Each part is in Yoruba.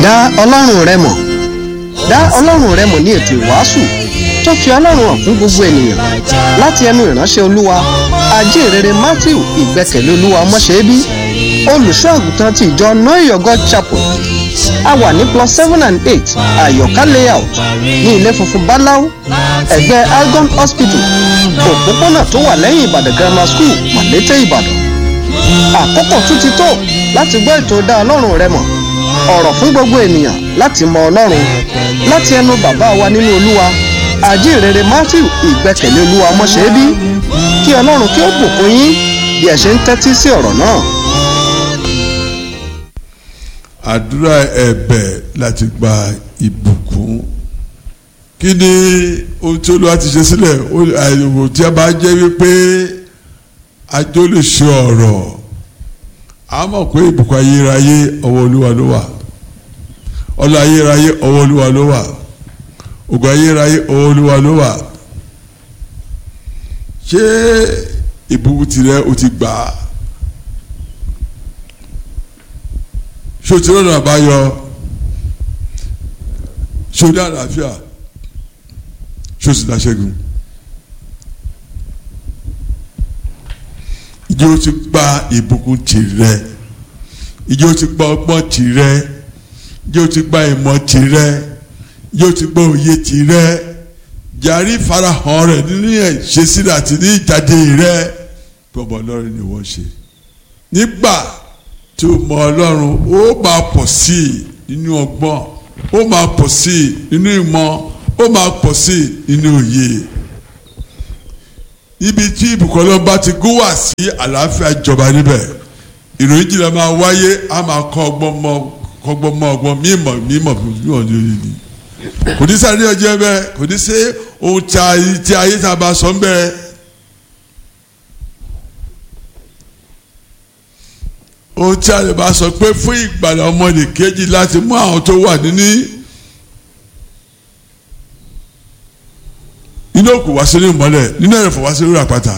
dá ọlọ́run rẹ mọ̀ dá ọlọ́run rẹ mọ̀ ní ètò ìwàásù tó fi ọlọ́run hàn fún gbogbo ènìyàn láti ẹnu ìránṣẹ́ olúwa ajínrere matthew ìgbẹ́kẹ̀lé olúwa ọmọṣẹ́bí olùṣọ́ àgùntàn ti ìjọ noyogo chapel a wà ní plus seven and eight àyọ̀ká layout ní ilé funfun báláú ẹ̀gbẹ́ algon hospital òpópónà tó wà lẹ́yìn ìbàdàn grammar school màlété ìbàdàn àkókò tún ti tó láti gbọ́ ètò dá ọlọ́run rẹ mọ̀ ọ̀rọ̀ fún gbogbo ènìyàn láti mọ ọlọ́run láti ẹnu bàbá wa nínú olúwa àjíǹrere matthew ìgbẹ́kẹ̀lé olúwa ọmọṣẹ́bí kí ọlọ́run kí ó bùkún yín bí ẹ ṣe ń tẹ́tí sí ọ̀rọ̀ náà. àdúrà ẹ̀bẹ̀ láti gba ìbùkún kí ni ohun tí olúwa ti ṣe sílẹ̀ àyẹ̀wò tí a bá jẹ́ wípé ajó lè ṣe ọ̀rọ̀ a mọ̀ pé ìbùkún ayérayé ọwọ́ olúwa ló wà ọlọ́ ayérayé ọwọ́ olúwa ló wà ògo ayérayé ọwọ́ olúwa ló wà ṣé ìbùkún tirẹ̀ o ti gbà á ṣé o ti rọrùn àbáyọ ṣé o ní àlàáfíà ṣé o sì dáṣẹ́gun ìjọ ti gba ìbùkún tirẹ̀ ìjọ ti gba ọgbọ́n tirẹ̀ ìjọ ti gba ìmọ̀ tirẹ̀ ìjọ ti gba òye tirẹ̀ jàrí farahàn rẹ̀ nínú ìṣesílẹ̀ àti ní ìjáde rẹ̀ bọ́bọ̀ ọlọ́run ni wọ́n ṣe nígbà tí o mọ ọlọ́run ó máa pọ̀ sí i nínú ọgbọ́n ó máa pọ̀ sí i nínú ìmọ̀ ó máa pọ̀ sí i nínú òye ibi tí ìbùkún ọlọ́run bá ti gún wá sí àlàáfíà jọba níbẹ̀ ìròyìn jìnnà máa wáyé a máa kọ́ ọgbọ́n mọ́ ọgbọ́n mọ́ ọgbọ́n mímọ̀ mímọ̀ mímọ̀ lórí ni kò ní sáré ọjọ́ bẹ́ẹ̀ kò ní sí ohun tí ayé tá a bá sọ ń bẹ́ẹ̀. ohun tí a lè bá sọ pé fún ìgbàlà ọmọdé kejì láti mú àwọn tó wà níní inú òkú wá sínú ìmọ́lẹ̀ nínú ẹ̀rẹ̀fọ̀ wá sínú àpáta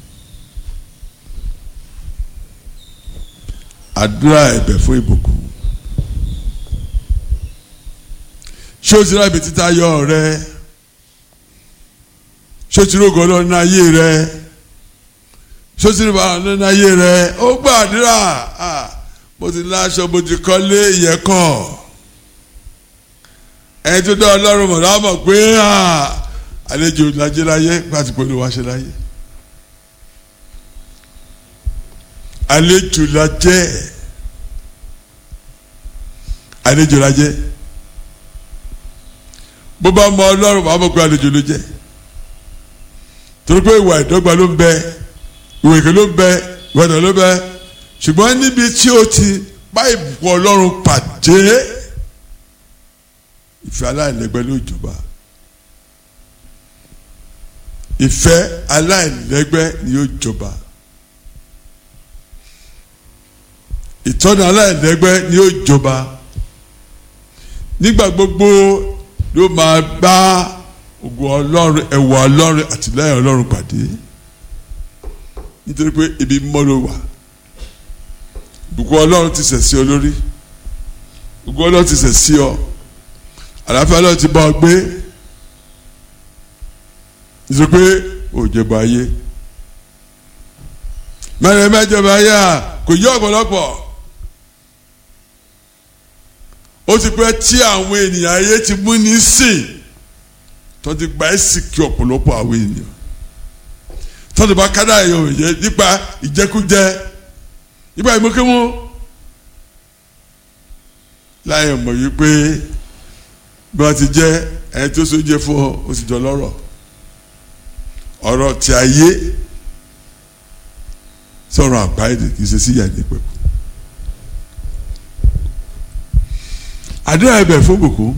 àdúrà ẹ̀bẹ̀ fún ìbùkún ṣé o ti rábì títa yọ rẹ ṣé o ti rógo ọlọ́run ní ayé rẹ sosiri bá nínú ayé rẹ ó gbàdúrà mo ti láṣọ mo ti kọ́lé ìyẹ́kọ̀ ẹni tó dá ọlọ́run mọ̀ láwọn mọ̀ pé àlejò lajẹ́ láyé pàtí pẹ̀lú wa ṣe láyé àlejò lajẹ́ àlejò lajẹ́ bó bá mọ ọlọ́run wàá mọ̀ pé àlejò ló jẹ́ torí pé ìwà ìdọ́gba ló ń bẹ ìwé ìké ló bẹ ìwádìí ló bẹ ṣùgbọ́n níbi tí o ti bá ìbùkún ọlọ́run pàdé ìfẹ́ aláìlẹ́gbẹ́ ló jọba ìfẹ́ aláìlẹ́gbẹ́ ni yóò jọba ìtọ́ni aláìlẹ́gbẹ́ ni yóò jọba nígbà gbogbo ló máa bá ògo ọlọ́run ẹ̀wọ̀ ọlọ́run àtìlẹ́yìn ọlọ́run pàdé nítorí pé ibi mọ́ ló wà ìbùkún ọlọ́run ti sẹ̀ sí ọ lórí ìbùkún ọlọ́run ti sẹ̀ sí ọ àlàáfíà ọlọ́run ti bá ọ gbé nítorí pé òjòba ayé mẹ́rin mẹ́jọba ayé à kò yí ọ̀pọ̀lọpọ̀ ó ti pẹ́ tí àwọn ènìyàn ayé ti mú ní sìn tó ti gba ẹ̀sìn kí ọ̀pọ̀lọpọ̀ àwọn ènìyàn tọ́jú bá kádà yọ òye nípa ìjẹkújẹ nípa ìmọ̀kémọ́ láyé mọ̀ yìí pé bí wọ́n ti jẹ́ ẹni tó so jẹ́ fún ọ ó sì jọ lọ́rọ̀ ọ̀rọ̀ tí a yé sọ̀rọ̀ àgbáyé kì í ṣe sí ìyá ní pẹ̀kú. àdúrà ẹ̀bẹ̀ fún bùkún.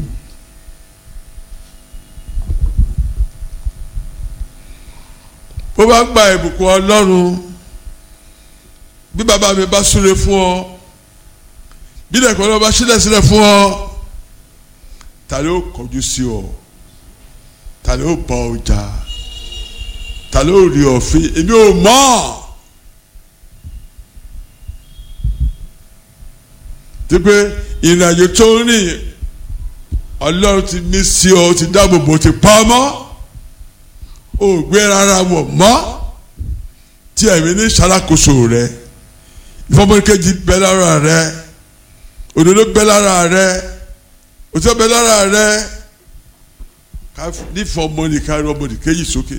bó bá gba ìbùkún ọlọ́run bí bàbá mi bá súre fún ọ bí lẹ́kọ̀ọ́ ọlọ́run bá sílẹ̀ sílẹ̀ fún ọ ta ló kọjú sí ọ ta ló bọ ọjà ta ló rí ọ̀fin èmi ò mọ̀ tí tí pé ìrìnàjò tó ń rìn ọlọ́run ti mí sí ọ ti dáàbò bò ti pa mọ́ ò gbé rárá wọ̀ mọ́ tí ẹ̀mí ní ṣàlàkóso rẹ ìfọmọkejì bẹ lára rẹ òdodo bẹ lára rẹ òtítọ́ bẹ lára rẹ ká nífọ̀ ọmọdé ká rí ọmọdé kéjì sókè.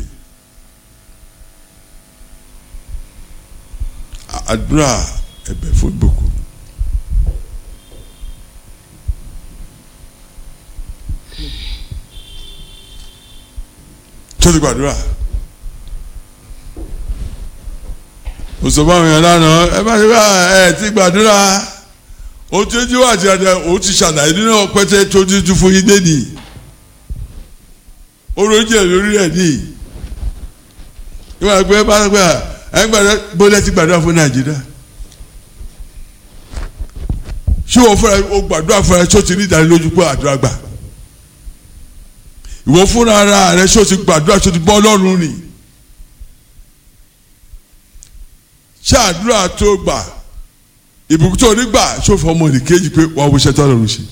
àdúrà ẹ̀bẹ̀ fún ìbùkún. tó ti gbàdúrà òṣùpá àwọn èèyàn lánàá ẹ má ṣe bá ẹ ti gbàdúrà ó ti ojú àti àdá ó ti ṣàlàyé nínú ọpẹtẹ tó ti tún fún yín dénì orójì ẹ lórí rẹ ní ìwà pé bá gbà ẹ gbàdúrà bólẹ ti gbàdúrà fún nàìjíríà ṣé wọ́n fúnra o gbàdúrà fúnra ẹ tó ti ní ìdánilójú pé àdúrà gbà ìwọ fúnra ara rẹ ṣó ti gbàdúrà ṣó ti bọ́ ọlọ́run rìn ṣé àdúrà tó gbà ìbùkún tó nígbà ṣó fọ ọmọ nìkejì pé wàá wo iṣẹ́ tó lọ́run ṣe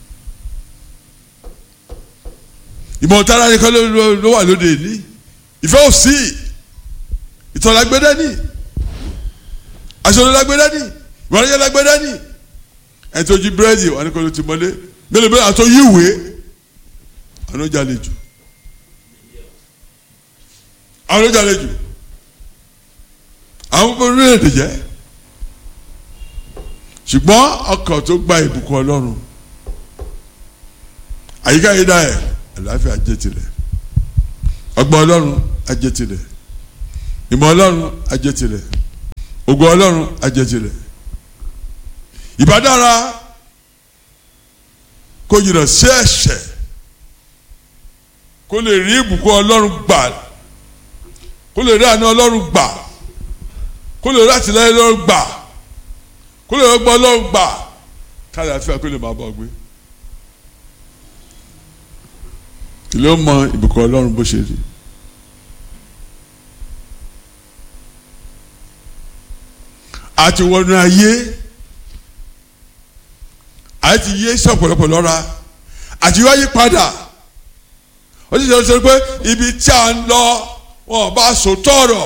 ìmọ̀ tára nìkan ló wà lóde ní ìfẹ́ ò sí ìtàn lágbẹ́dẹ́ ní aṣọ lágbẹ́dẹ́ ní ìwádìí lágbẹ́dẹ́ ní ẹ̀ tó jí búrẹ́dì wà ní kó ló ti mọ́lé mélòó mélòó àtọ́ yíwèé àwọn ọjà lè jù àwọn ọjà lè jù àwọn gbogbo orílẹ̀-èdè jẹ́ ṣùgbọ́n ọkàn tó gba ìbùkún ọlọ́run àyíká yìí dá ẹ̀ àlàáfíà ajé tirẹ̀ ọgbọ́n ọlọ́run ajé tirẹ̀ ìmọ̀ ọlọ́run ajé tirẹ̀ ògo ọlọ́run ajé tirẹ̀ ìbádára kò jìnnà sí ẹ̀ṣẹ̀ kó lè rí ìbùkún ọlọ́run gbà kó lè rí àánú ọlọ́run gbà kó lè rí àtìlẹ́yìn ọlọ́run gbà kó lè rọgbọ ọlọ́run gbà káyọ̀ àfihàn kó lè máa bọ̀ gbé. kí ló mọ ìbùkún ọlọ́run bó ṣe rí. àti wọnú ayé àti yé sọ̀pọ̀lọpọ̀ lọ́ra àti wáyé padà ó sì sọ pé ibi tí a ń lọ wọn bá so tọrọ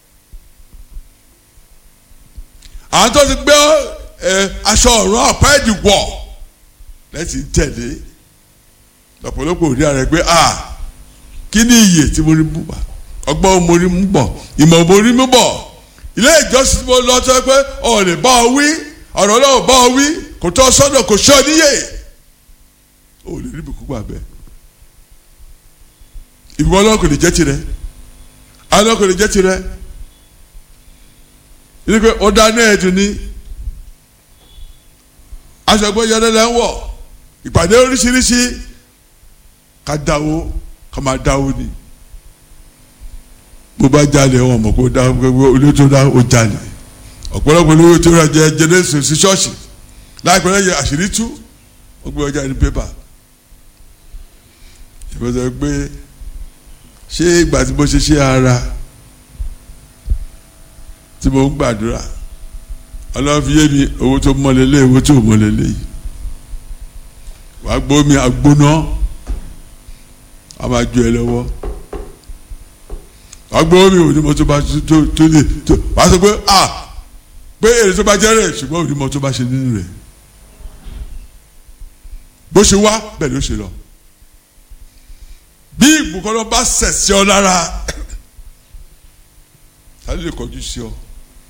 àwọn tó ti gbé aṣọ ọ̀run àpá ìdìwọ̀ lẹ́sìn tẹ̀lé lọ́pọ̀lọpọ̀ òdi ààrẹ pé a kí ni iyè tí mo rí mú bọ̀ ọgbọ́n mo rí mú bọ̀ ìmọ̀ mo rí mú bọ̀ ilé ìjọsìn mo lọ sọ pé ọ̀ lè bá ọ wí ọ̀rọ̀ náà bá ọ wí kò tọ́ sọ́dọ̀ kò sọ́ níyè ó lè rí ibùkún gbà bẹ́ẹ̀ ìbùkún ọlọ́run kò lè jẹ́ tirẹ̀ ọlọ́run kò lè jẹ́ tirẹ̀ yìí pé ó dá náà ẹ̀dùn ní aṣọ ẹgbẹ́ yẹn lẹ́lẹ́ ń wọ̀ ìpàdé oríṣiríṣi ká dáwó ká máa dáwó ni bó bá jalè wọn mọ̀ kó dá olóyè tó dá ó jalè ọ̀pọ̀lọpọ̀ olóyè tó rà jẹ jẹnẹsì sí ṣọ́ọ̀ṣì láìpẹ́ lẹ́yìn àṣírí tú ó gbé ọjà ní pépà ìbọ̀sẹ̀ pé ṣé ìgbà tí mo ṣe ṣe ara tí mo ń gbàdúrà ọlọ́run fi yé mi owó tó mọ́lélé owó tó mọ́lélé yìí wàá gbómi agbóná a máa ju ẹ lọ́wọ́ wàá gbómi onímọ̀ tó bá tó tó lè tó wàá sọ pé a pé èrè tó bá jẹ́ rẹ̀ ṣùgbọ́n onímọ̀ tó bá ṣe nínú rẹ̀ bó ṣe wá bẹ́ẹ̀ ló ṣe lọ bí ìbùkọ́lọ́ bá sẹ̀ sí ọ lára ta ló lè kọjú sí ọ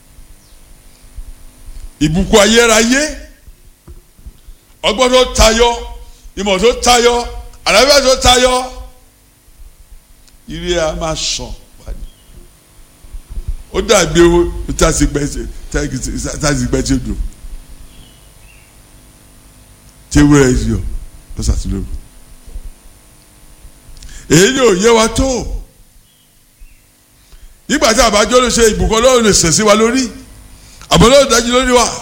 ìbùkún ayérayé ọgbọ́n tó tayọ ìmọ̀ tó tayọ àlàáfíà tó tayọ ire a máa sàn wáyé ó dàbí owó tá a sì gbẹ tá a sì gbẹ tí ó dùn tí ewúrẹ́ yìí yọ lọ́sàtúndòrò èyí ni ò yé wa tó nígbà tí àbájọ ló ṣe ìbùkún ọlọ́run lè sẹ̀ sí wa lórí àbọ̀lọ́run dájú lórí wa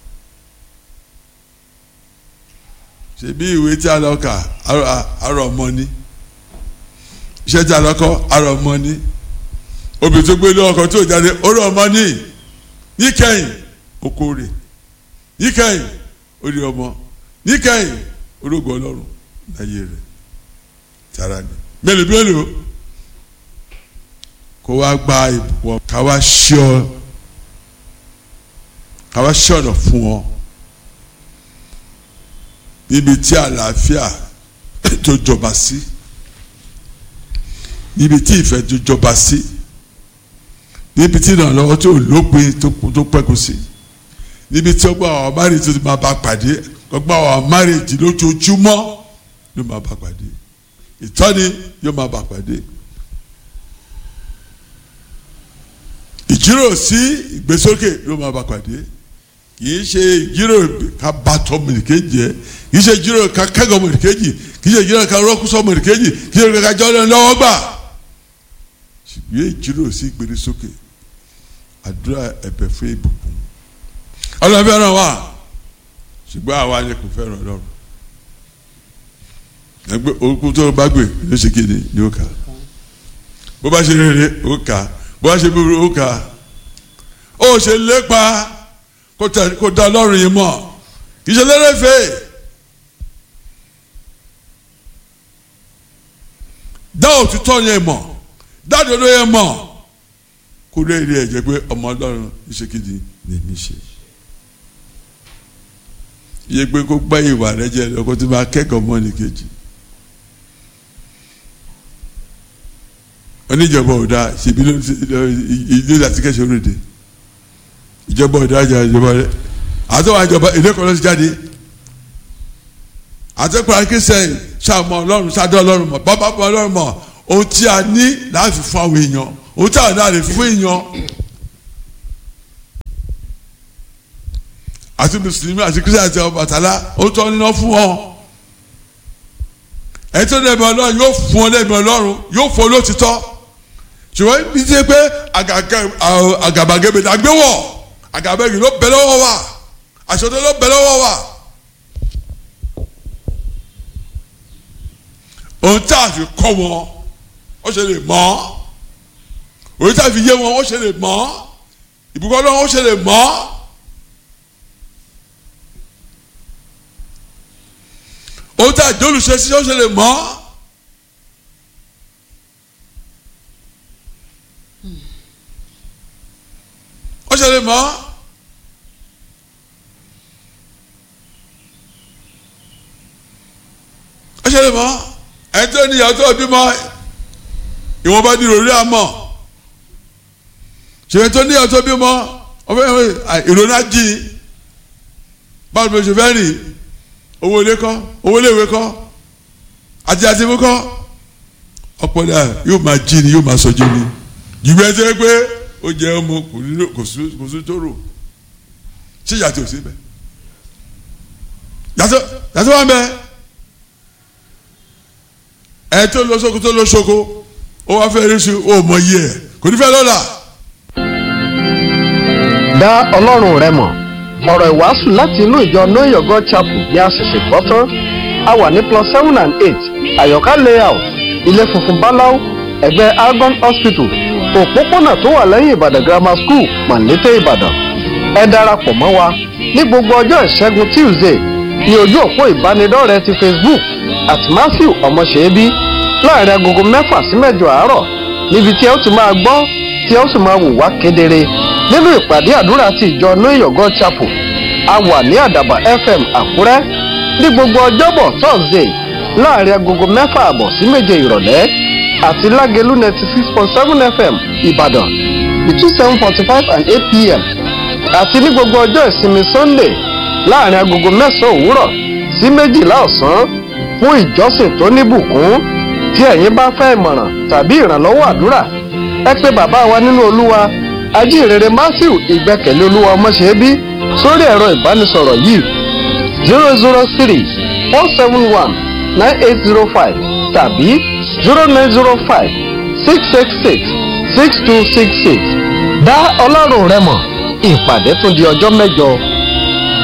ṣe bí ìwé tí a lọ kà arọ ọmọ ni iṣẹ́ tí a lọ kọ́ arọ ọmọ ni obìnrin tó gbé lé ọkọ tó jáde oró ọmọ ni níkẹyìn okòrè níkẹyìn ó rí ọmọ níkẹyìn orógo ọlọ́run láyé rẹ̀ tara ni mélòó mélòó kó wá gba ìbùkún ká wá ṣí ọ ká wá ṣí ọ̀nà fún ọ níbi tí àlàáfíà tó jọba sí níbi tí ìfẹ́ tó jọba sí níbi tí ìrànlọ́wọ́ tó lópin tó pẹ́kun sí níbi tí ọgbà àwọn márì tó ti máa bá pàdé ọgbà àwọn márì jì lójoojúmọ́ yóò máa bá pàdé ìtọ́ni yóò máa bá pàdé ìjíròrò sí ìgbésókè yóò máa bá pàdé kì í ṣe ìjíròrò ká bá tọ́ mọ̀nìkejì ẹ̀ kì í ṣe ìjíròrò ká kẹ́gọ̀ mọ̀nìkejì kì í ṣe ìjíròrò ká rọ́kúsọ mọ̀nìkejì kì í ṣe ìjíròrò ká jọ́ lọ́wọ́ gbà ṣùgbọ́n ìjíròrò sí ìgbésókè àdúrà ẹ̀bẹ̀ fún ìbùkún ọlọ́run fẹ́ràn wa ṣùgbọ́n àwa ni kò fẹ́ràn ọlọ́run ẹgbẹ́ orúkú tó bá gbé ló ṣe kéde ni ó kà bó bá ṣe rere ó kà bó bá ṣe búburú ó kà ó ṣe lépa kó da ọlọ́run yìí mọ̀ kì í ṣe lérèfé dá òtítọ́ yẹn mọ̀ dá òdodo yẹn mọ̀ kó lè rí ẹ̀jẹ̀ pé ọmọ ọlọ́run ìṣèkìdí ni mi ṣe iye pé kó gbá ìwà rẹ jẹ lọ kó tó máa kẹ́kọ̀ọ́ mọ́ ní kejì oníjọba ọ̀dà ṣèbí ilé láti kẹ́sẹ̀ orílẹ̀-èdè ìjọba ọ̀dà àjà ìjọba rẹ àtọ́wọ́ àjọba èdè kan ló ti jáde àtẹ́kùn akínsẹ́ ṣàmọ ọlọ́run ṣàdọ́ ọlọ́run mọ̀ bàbá bọ́ ọlọ́run mọ̀ ohun tí a ní láti fún àwọn èèyàn ohun tí a ní láti fún èèyàn àti mùsùlùmí àti kristian àti Ọbàtálá ohun tó níná fún wọn ẹni tó dẹ̀bẹ̀ ọlọ́run yóò fún ọ dẹ̀bẹ̀ ọlọ́run yóò fún ọ lótìtọ́ ṣùgbọ́n ibi tí pé àgàbàgebè dàgbéwọ̀ àgàbàgebè ló bẹ̀ lọ́wọ́ wa àṣọdọ́ ló bẹ̀ lọ́wọ́ wa. ohun tí a fi kọ́ wọn ó ṣe lè mọ̀ ohun tí a fi yé wọn ó ṣe lè mọ̀ ìbùkún ọlọ́run ó ṣe lè mọ̀ ohun tí a jẹ́ olùṣe sí ó ṣe lè mọ̀ ó ṣe lè mọ̀ ó ṣe lè mọ̀ ẹni tó ní ìyàwó tó bímọ ìwọ̀nba ní ìròrí àmọ́ ṣèyí tó ní ìyàwó tó bímọ ìròrí àjì báwo ló ṣe fẹ́ rìn owó ilé kọ́ owó iléèwé kọ́ àti àti mú kọ́ ọ̀pọ̀lọpọ̀ yóò máa jí ni yóò máa sọ jí ni jùlọ ẹ ṣe pé ó jẹ ọmọ kò sí tó rò ṣé yàtọ̀ sí bẹ́ẹ̀ yàtọ̀ yàtọ̀ wà bẹ́ẹ̀ ẹ tó lọ sóko tó lọ sóko ó wá fẹ́ rí sí ó mọ iye ẹ̀ kò ní fẹ́ lọ́la. dá ọlọ́run rẹ mọ̀ ọ̀rọ̀ ìwàásù láti inú ìjọ know your god chapel ní àṣẹ̀ṣẹ̀ gbọ́ tán a wà ní plus seven and eight àyọ̀ká layout ilé funfun báláú ẹ̀gbẹ́ argon hospital òpópónà tó wà lẹ́yìn ìbàdàn grammar school mọ̀lété ìbàdàn ẹ darapọ̀ mọ́ wa ní gbogbo ọjọ́ ìṣẹ́gun tuesday ní ojú òpó ìbánidọ́rẹ̀ẹ́ ti facebook at matthew ọmọṣẹ́bí láàrin agogo mẹ́fà sí mẹ́jọ àárọ̀ níbi tí ẹ ó ti máa gbọ́ tí ẹ ó sì máa wò wá kedere nínú ìpàdé àdúrà ti ìjọ know your god chapel a wà ní àdàbà fm àkúrẹ́ ní gbogbo ọjọ́bọ̀ thursday láàrin agogo mẹ́fà àbọ̀ sí méje ìrọ̀lẹ́ àti lágẹ̀lú ninety six point seven fm ìbàdàn between seven forty five and eight pm àti ní gbogbo ọjọ́ ìsinmi sunday láàrin agogo mẹ́sàn-án òwúrọ̀ sí méjìlá ọ̀sán fún ìjọsìn tó níbùkún tí ẹ̀yin bá fẹ́ ìmọ̀ràn tàbí ìrànlọ́wọ́ àdúrà ẹ pé bàbá wa nínú olúwa ajínrere matthew ìgbẹ́kẹ̀lé olúwa ọmọṣẹ́bí sórí ẹ̀rọ ìbánisọ̀rọ̀ yìí zero zero three four seven one nine eight zero five tàbí zero nine zero five six six six six two six six dá ọlọ́run rẹ mọ̀ ìpàdé tún di ọjọ́ mẹ́jọ.